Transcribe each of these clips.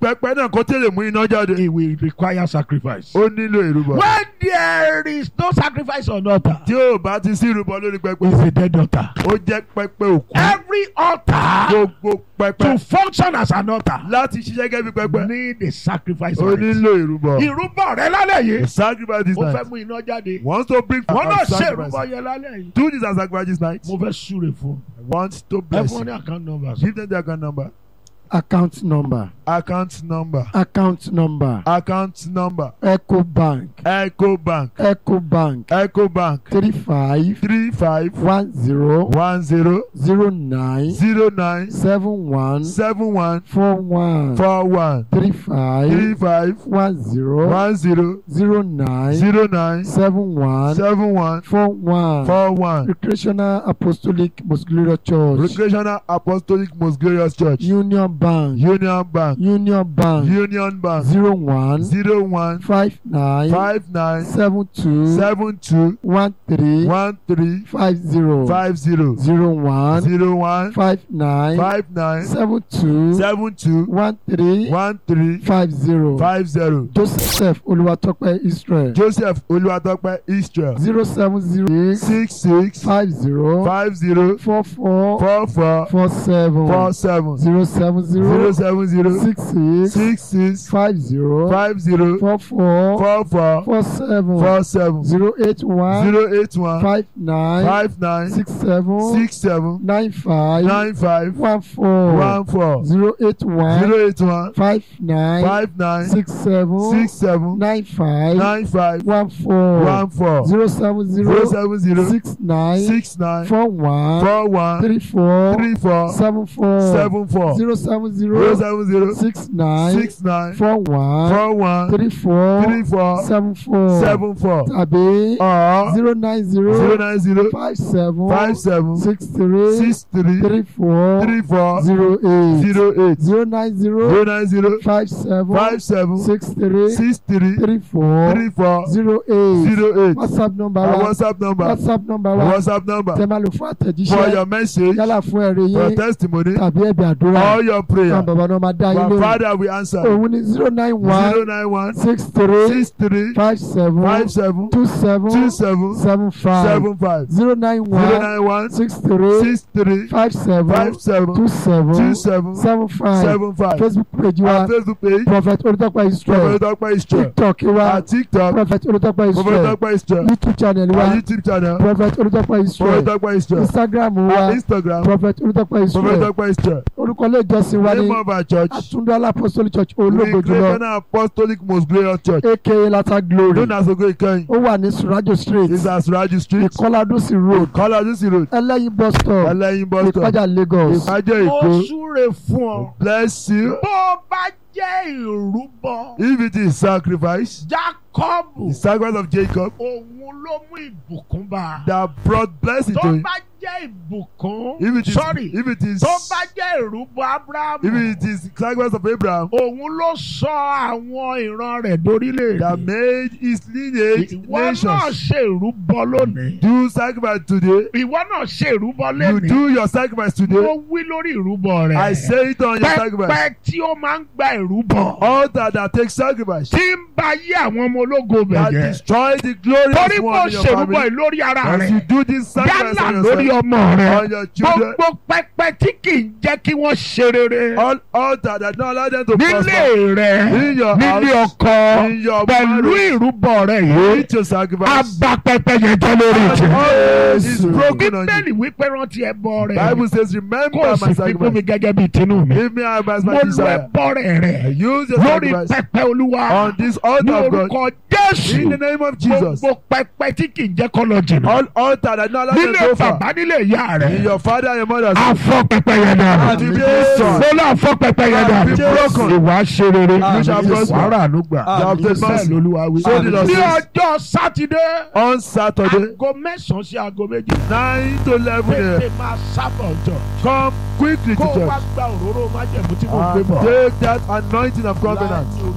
pẹpẹ náà kó tẹ̀lé mú iná jáde. it will require sacrifice. ó nílò ìrúbọ. when there is no sacrifice on altar tí ò bá ti sí ìrúbọ lórí pẹpẹ. it's a dead altar. ó jẹ́ pẹpẹ òkú. every altar gbogbo pẹpẹ to function as an altar láti ṣiṣẹ́ gẹ́gẹ́ bí pẹpẹ. need a sacrifice ó on it. nílò ìrúbọ. ìrúbọ rẹ lálẹ́ the yìí sacrifice this ó fẹ́ night. mú iná jáde. wants to bring wọ́n náà a ṣe sacrifice. ìrúbọ yẹn lálẹ́ yìí. do this as sacrifice this night. mo fẹ́ súre fún. wants to ẹ bless fún ọ ní you. account numbers. give them the account number. account number account number. account number account number. eco bank eco bank. eco bank eco bank. three five three five one zero one zero zero nine zero nine seven one seven one four one four one three three five five one zero one zero zero nine zero nine seven one seven one four one four one. recreational apostolic most glorious church recreational apostolic most glorious church. union bank union bank. union bank union bank. zero one zero one five nine five nine seven two seven two one three one three five zero five zero zero one zero one five nine five nine seven two seven two one three one three five zero five zero. joseph olúwatópẹ́ israel joseph olúwatópẹ́ israel zero seven zero six six five zero five zero four four four four four seven four seven zero seven zero zero seven zero six six six six five zero five zero four four four four four seven four seven zero eight one zero eight one five nine five nine six seven six seven nine five nine five one four one four zero eight one zero eight one five nine five nine six seven six seven nine five nine five one four one four zero seven zero zero seven zero six nine six nine four one four one three four three four seven four seven four zero seven zero zero seven zero six nine six nine four one four one three four three four seven four seven four tàbí or zero nine zero zero nine zero five seven five seven six three six three three four three four zero eight zero eight zero nine zero zero nine zero five seven five seven six three six three three four three four zero eight zero eight whatsapp number our wa whatsapp number whatsapp number our wa whatsapp number tẹ́ máa lò fún for àtẹ̀jíṣẹ́ your message yálà fún ẹ̀rí for yín testimony tàbí ẹ̀bẹ̀ àdúrà all your àwọn prayer bàbá náà máa dá yín our lóhùn father we answer òun ni zero nine one zero nine one six three six three five seven five seven two seven two seven seven five seven five zero nine zero one nine one six three six three five seven five seven two seven two seven seven five seven five facebook page our wa facebook page prophet olùtọ́pẹ́ israel prophet dọ́pẹ́ israel tiktok wa our tiktok prophet olùtọ́pẹ́ prophet israel dọ́pẹ́ israel youtube channel our wa youtube channel prophet olùtọ́pẹ́ prophet israel dọ́pẹ́ israel instagram our wa instagram prophet olùtọ́pẹ́ prophet israel dọ́pẹ́ israel orúkọ ilé ìjọsìn wa ní name of our church àtúndọ́lá apostolic church ológo jùlọ recreational apostolic most glorious church aka lata glory known as ogo ikeyin ó wà ní surajo street is as raju street ìkọládúsì road kọ́ládúsì road ẹlẹ́yin bus stop ẹlẹ́yin bus stop ìpájà lagos ìpàjẹ́ ó èkó súre fún ọ. bless you bó o bá jẹ́ ìrúbọ. if it is sacrifice Jákọ́bù the sacrifice of jacob òun ló mú ìbùkún bá a. that brought blessing tó to him bá jẹ́ ìbùkún. if it is sorry if it is tó bá jẹ́ ìrúbọ Ábúráhámù. if it is sacrifice of abraham òun ló sọ àwọn ìran rẹ̀ dórílẹ̀-èdè. that made his lineage ìwọ náà nations ṣe ìrúbọ lónìí. do sacrifice today ìwọ náà ṣe ìrúbọ you lónìí. do your sacrifice today mo wí lórí ìrúbọ rẹ̀. i say it on your sacrifice pẹpẹ tí ó máa ń gba ìrúbọ. altar that takes sacrifice tí ń ba yé àwọn ọmọ ológo that bẹ̀jẹ̀. destroy the glorious torí mo one in your ṣèrúbọ family yìí lórí ara as you rẹ̀. do this sacrifice yálà on lórí yourself ọmọ rẹ̀. on your children gbogbo pẹpẹ tí kì í jẹ́ kí wọ́n ṣe rere. all altar that don't allow them to nílé prosper rẹ̀ in your nílé house ọkọ in your pẹ̀lú marriage ìrúbọ rẹ̀ yìí. need to sacrifice Aba pẹpẹ yẹn jẹ́ lórí and ìjẹ́. all is broken on you Bíbélì wípé rántí ẹbọ rẹ̀. bible says remember Kó o my sì fi fún mi sacrifice gẹ́gẹ́ bíi tinú mi. give me as Mo my lo desire ẹbọ rẹ̀ rẹ̀ use your lórí sacrifice pẹpẹ olúwa. on this Ní altar of God orúkọ in the Jésù. name of Jesus Gbogbo pẹpẹ tí kì í jẹ́ kọ́ lọ jìnnà. all altar that don't allow them Nílé to go far bàbá nílé ìyá in rẹ̀. your father and your mother's house Afọ pẹpẹ yẹn dà. and be destroyed Mo lọ afọ pẹpẹ yẹn dà. Be broken. Ìwà ṣe rere. You shall prosper. Wàrà àánú gbà. You have the Bẹ́ẹ̀ mercy lolúwa wí. So the Lord Ní says. ọjọ́ Sátidé. on Saturday Aago mẹ́sàn-án sí aago méjì. nine to eleven Tètè a.m. máa sábà ọjọ́. come quickly to Kó o wá church gba òróró májẹ̀mú tí mo gbé and bọ̀. take that anointing of covenant Láti orí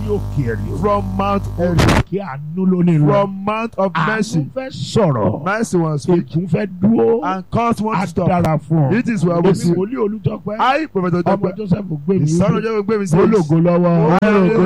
òkè ẹ̀rí from Mount kí àánú lónìí lọ. from Mount of àánú Mercy. fẹ́ sọ̀rọ̀ Mercy was speak ègún fẹ́ dúró and cause one á to stop. dára fún ọ. It is well èmi with you. wòlíì olùtọ́pẹ́ I, Prophet ọmọ Ojope, Joseph gbé mi the son of Joseph Gbemi says, ológo lọ́wọ́ Hallelujah.